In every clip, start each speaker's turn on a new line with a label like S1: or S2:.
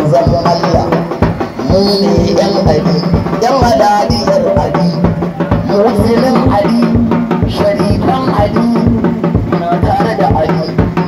S1: manzan Allah mu ne yan ali yan halaliyar ali musulun ali sharifan ali na tare da ali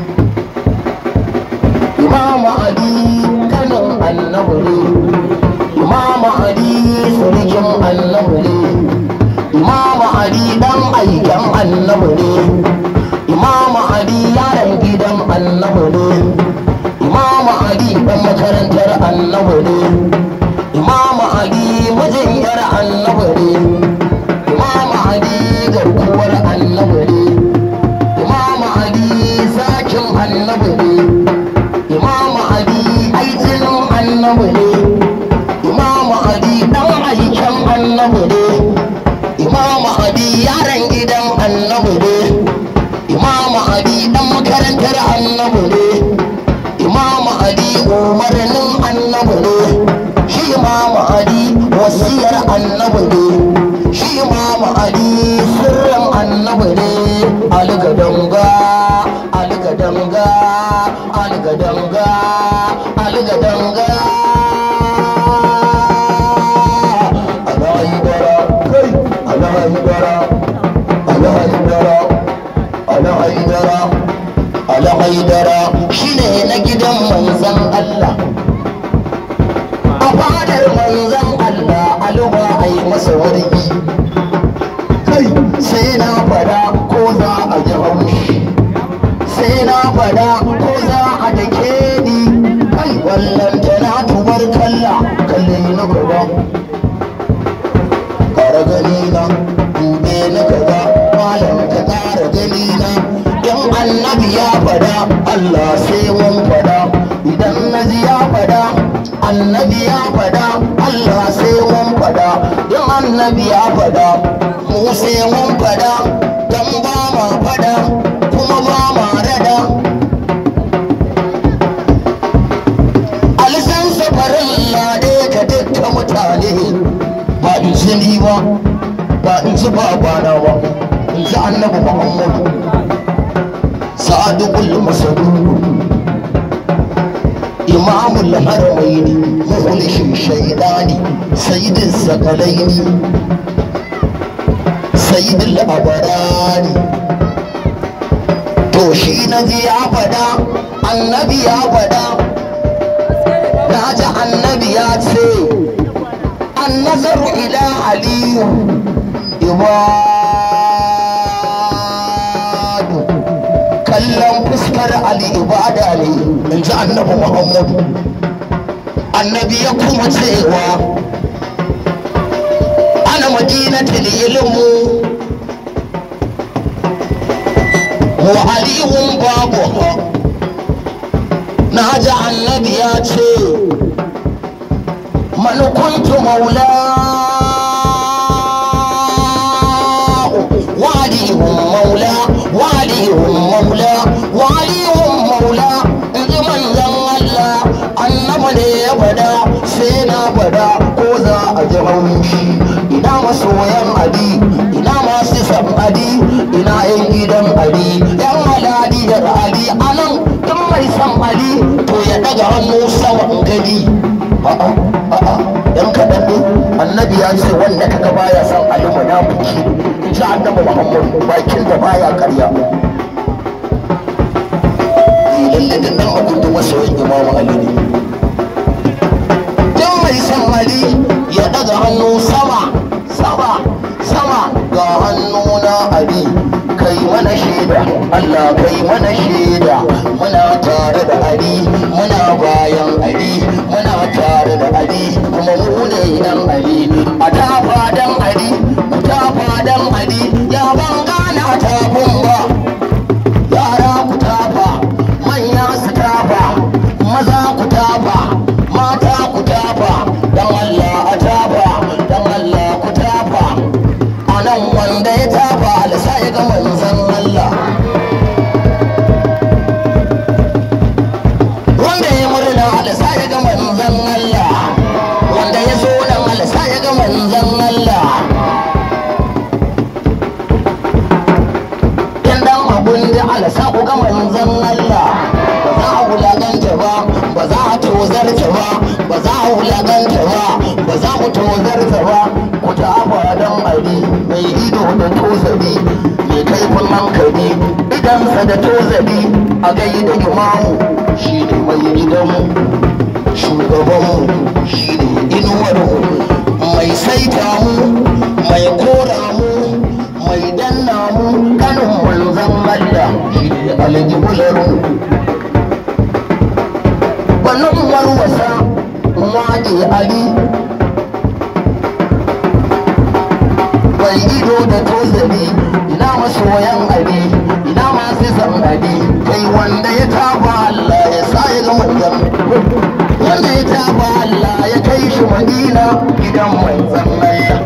S1: imam ali kanin annabi ne imam ali surukin annabi ne imam ali dan aikan annabi ne imam ali yaran gidan annabi ne imam ali dan makarantar annabi ne imam ali mijin yar annabi ne imam ali garkuwar annabi ne imam ali zakin annabi ne imam ali aikin annabi ne imam ali dan aikin annabi ne imam ali yaran gidan annabi ne imam ali dan makarantar annabi ne imam ali umarnin annabi ne shi imam ali wasiyar annabi ne shi imam ali sirrin annabi ne algadanga algadanga algadanga algadanga alahaibara kai alahaibara alahaibara alahaibara alhaidara shine na gidan manzan Allah a fadar manzan Allah aluba a yi masa wargi kai sai na fada ko za a ji haushi sai na fada ko za a dake ni kai wallan tana tubar kalla kalle na gaba kara gani na dube na gaba malam ka kara gani na in annabi ya fada Allah sai mun fada idan naji ya fada annabi ya fada Allah sai mun fada in annabi ya fada mu sai mun fada dan ba ma fada kuma ba ma rada alisan safarin lade ka dukkan mutane ba in ji ni ba ba in ji babana ba in ji annabi muhammadu صادق المصدوق إمام الحرمين مخلص الشيطان سيد الثقلين سيد الأبرار توشي نجي يا فدا النبي يا فدا ناجى النبي يا سي النظر إلى علي عباد kallon fuskar Ali ibada ne in ji annabi Muhammadu annabi ya kuma cewa ana madinatul ilmu wa alihun babu na ji annabi ya ce man kuntu maula walihun maula walihun maula walihun maula in ji manzan Allah annaba ne ya fada sai na fada ko za a ji haushi ina masoyan adi ina masu san adi ina yan gidan adi yan halali da ali anan duk mai san ali to ya daga hannu sama in gani a'a a'a yan kaɗan ne annabi ya ce wanda kaga baya san ali munafiki in ji annabi muhammad bakin da baya karya lalle da nan abin da masoyin imamu ali ne dan mai san ali ya daga hannu sama sama sama ga hannu na ali kai mana shaida Allah kai mana shaida muna tare da ali muna bayan ali muna tare da ali kuma mu ne dan ali a tafa dan ali ku tafa dan ali ya ban gana tafin ba yara ku tafa manya su tafa maza ku tafa mata ku tafa dan Allah a tafa dan Allah ku tafa a nan wanda ya tafa alisa ya ga manzon Allah wanda ya murna alisa ya ga manzon Allah wanda ya so nan alisa ya ga manzon Allah in dan abun da alisa ku ga manzon Allah ba za a wulaganta ba ba za a tozarta ba wulaganta ba ba za mu tozarta ba ku ta don ali mai ido da tozali mai kaifin hankali idansa da tozali a gai da imamu shi ne mai gidanmu shugabanmu shi ne inuwarmu mai saita mu mai kora mu mai danna mu kanin manzan Allah shi ne aljibularmu wannan warwasa waje ali bai ido da tozali ina masoyan ali ina masu san ali kai wanda ya taba Allah ya sa ya ga manzan wanda ya taba Allah ya kai shi madina gidan manzan Allah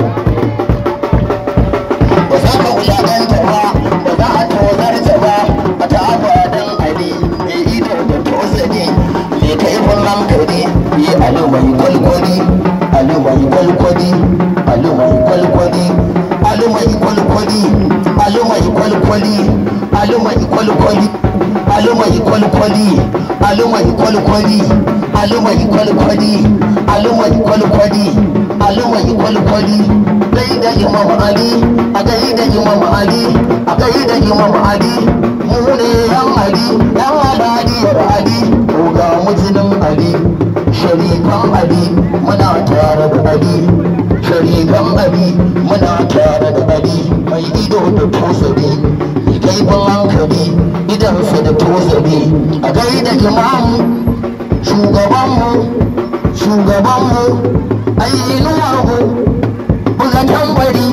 S1: ba za ka wulakanta ba ba za a tozarta ba a taba dan ali mai ido da tozali mai kaifin hankali yi alu mai kwalkwali alu mai kwalkwali alu mai kwalkwali alu mai kwalkwali alu mai kwalkwali alu mai kwalkwali alu mai kwalkwali alu mai kwalkwali alu mai kwalkwali alu mai kwalkwali alu mai kwalkwali gai da imam ali a gai da imam ali a gai da imam ali mu ne yan ali yan aladiyar ali ko ga mujinin ali sharifan ali muna tare da ali sharifan ali muna tare da ali mai ido da tosari mai kaifin hankali idansa da tosari a gai da imamu shugabanmu shugabanmu ayyinuwarmu buga tambari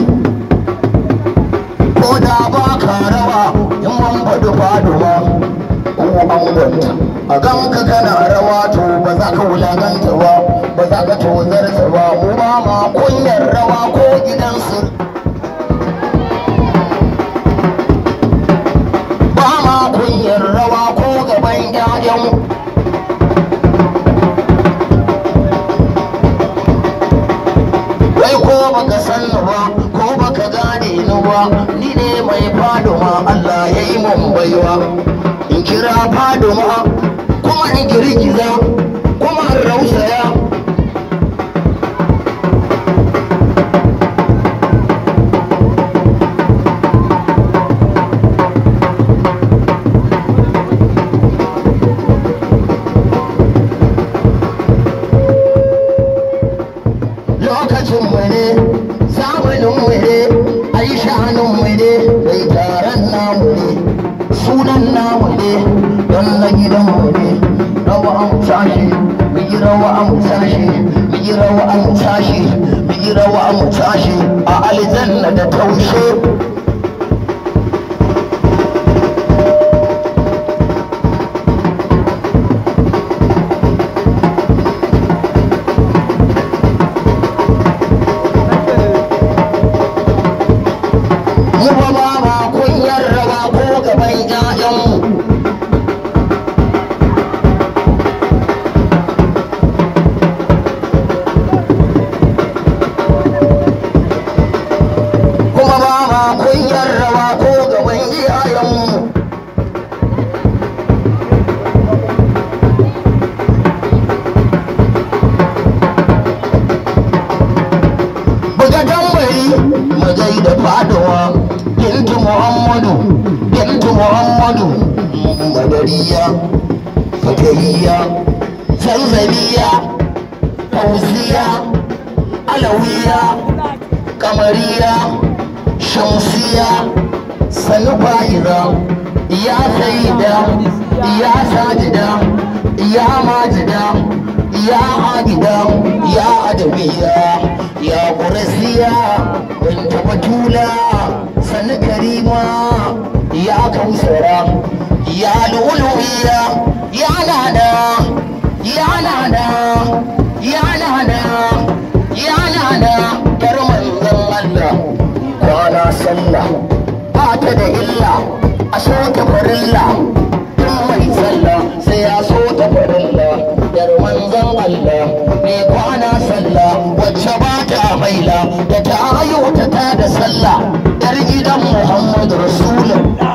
S1: ko da ba ka rawa in man faɗi faduwa ko an gwanta a ganka kana rawa to ba za ka wulaganta ba ba za ka tozarta ba mu ba ma kunyar rawa ko gidansu ba ma kunyar rawa ko gaban 'ya'yan wai ko baka san ni ba ko baka gane ni ba ni ne mai faduma Allah ya yi mun baiwa in kira faduma kuma in girgiza kuma in rausaya lokacin mu ne zamanin mu ne ai shanin mu ne mai taron namu ne sunan namu ne don na gidan mu ne rawa an tashi mu yi rawa an tashi mu yi rawa an tashi mu yi rawa an tashi a aljanna da taushe mu ba ba ma kunyar rawa ko gaban 'ya'yanmu kuma ba ma kunyar rawa ko gaban iyayenmu buga tambari magai da fadowa bintu muhammadu bintu muhammadu madariya fatariya zanzaniya fauziya alawiya kamariya shamsiya sanu fa'iza ya saida ya sajida ya majida ya agida ya adabiya ya ƙurasiya binta batula sanu karima ya kausara ya luluwiya ya nada ya nada ya nada ya nada yar manzon Allah kwana sallah ba ta da illa a so ta farilla tun mai sallah sai ya so ta farilla yar manzon Allah mai kwana sallah wacce ba ta maila da ta ayyuta ta da sallah yar gidan Muhammadu Rasulullah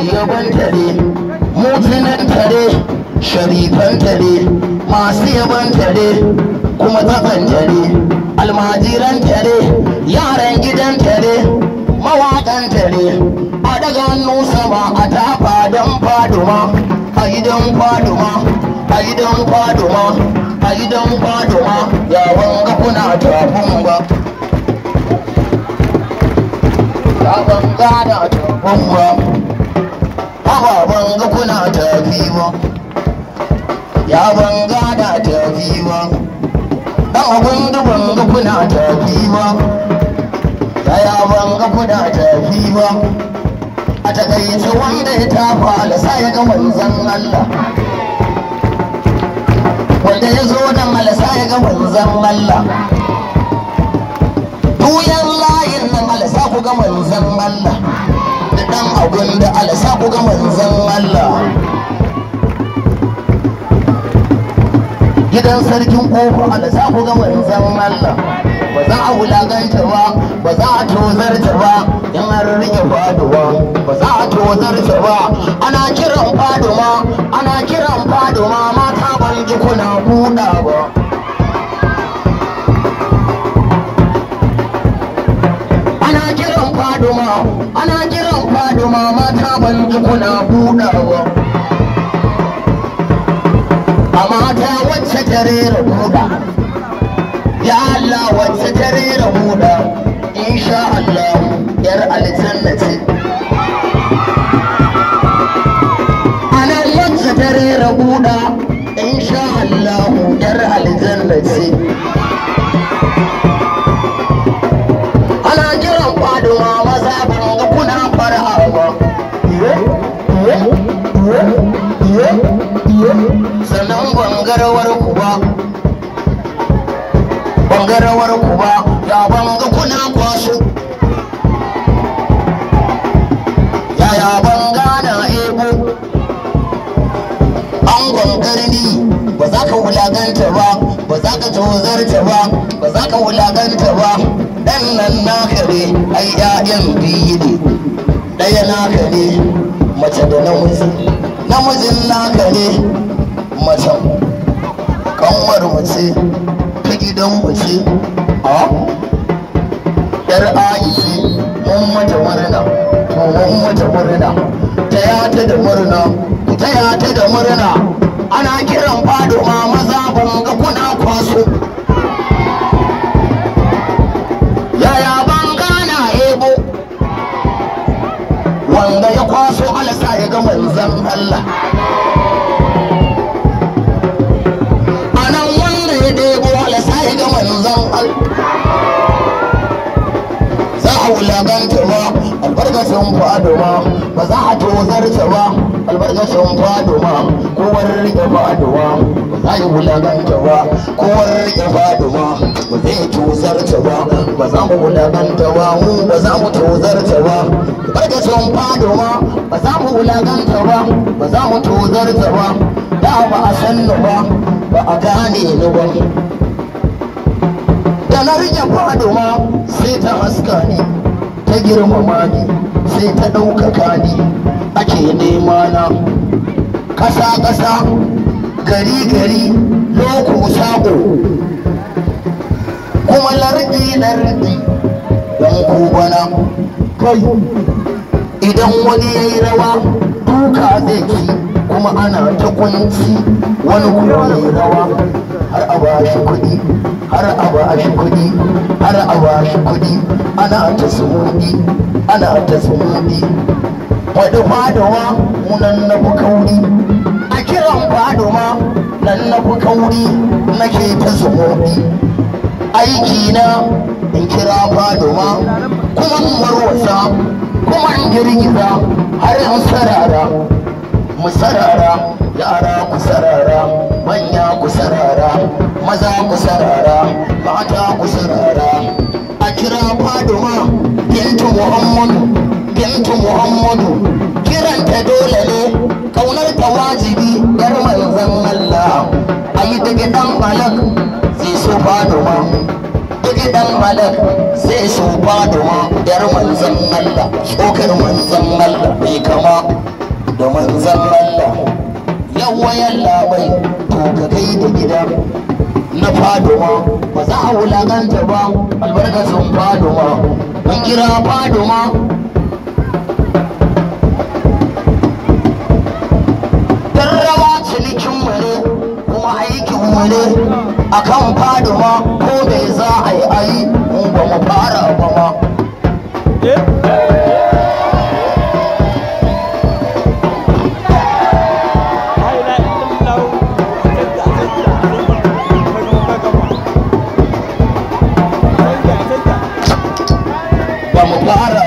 S1: yaban tare mutunan tare sharifan tare masu yaban tare kuma tsakan tare almajiran tare yaran gidan tare mawaƙan tare a daga hannu sama a tafa don faduma a gidan faduma a gidan faduma a gidan faduma yawon ga kuna tafin ba yawon gada tafin ba ababen ga kuna tafi ba yawon gada tafi ba dan abin da ban ga kuna tafi ba yaya ban ga kuna tafi ba a takaice wanda ya tafa alasa ya ga manzan Allah wanda ya zo nan alasa ya ga manzan Allah duyan layin nan alasa ku ga manzan Allah da dan abun da alasa ku ga manzan Allah gidan sarkin kofa alasa ku ga manzan Allah ba za a wulaganta ba ba za a tozarta ba in an rike faduwa ba za a tozarta ba ana kiran faduma ana kiran faduma mata ban ji kuna buɗa ba ana kiran faduma ana kiran faduma mata ban ji kuna buɗa ba a mata wacce ta rera buɗa ya Allah wacce ta rera buɗa insha Allah yar aljanna ce anan wacce ta rera buɗa insha Allah yar aljanna ce ana kiran faduwa maza ban ga kuna fara ba sannan bangarawar ku ba bangarawar ku ba ya banga kuna kwaso yaya banga na ebo an gangarni ba za ka wulaganta ba ba za ka tozarta ba ba za ka wulaganta ba dan nan naka ne ai 'ya'yan biyu ne ɗaya naka ne mace da namiji namijin naka ne macen kanwar mace ta gidan mace a yar aiki mun mata murna to mun mata murna taya ta da murna ku taya ta da murna ana kiran fado ma maza ban ga kuna kwaso yaya ban gana ebo wanda ya kwaso alasa ya ga manzan Allah anan wanda ya debo alasa ya ga manzan Allah za a wulaganta ba albarkacin fado ma ba za a tozarta ba albarkacin fado ma kowar rike fado ma ba za yi wulaganta ba kowar rike fado ma ba zai tozarta ba ba za mu wulaganta ba mu ba za mu tozarta ba albarkacin fado ma ba za mu wulaganta ba ba za mu tozarta ba da ba a san ni ba ba a gane ni ba da na rike fado ma sai ta haska ni ta girmama ni sai ta ɗaukaka ni ake nema na ƙasa-ƙasa gari-gari loko sako kuma lardi-lardi don kubana kai idan wani ya yi rawa duka zai ci kuma ana ta kunci wani kuma ya yi rawa har a ba shi kuɗi har a ba shi kuɗi har a ba shi kuɗi ana ta sumudi ana ta sumudi wadda fadawa munan na fi kauri a kiran fadawa nan na fi kauri nake ta sumudi aiki na in kira fadawa kuma in warwasa kuma in girgiza har in sarara mu sarara yara ku sarara manya ku sarara maza ku sarara mata ku sarara a kira faduma bintu muhammadu bintu muhammadu kiranta dole ne kaunar ta wajibi yar manzon allah a yi ta gidan malak sai so faduma ta gidan malak sai so faduma yar manzon allah albarkar manzan Allah mai kama da manzan Allah yawa yalla bai to ka kai da gida na faduma ba za a wulaganta ba albarkacin faduma mun kira faduma rawa cinikin mu ne kuma aikin mu ne akan faduma ko me za a yi ayi mun ba mu fara ba ma ba mu fara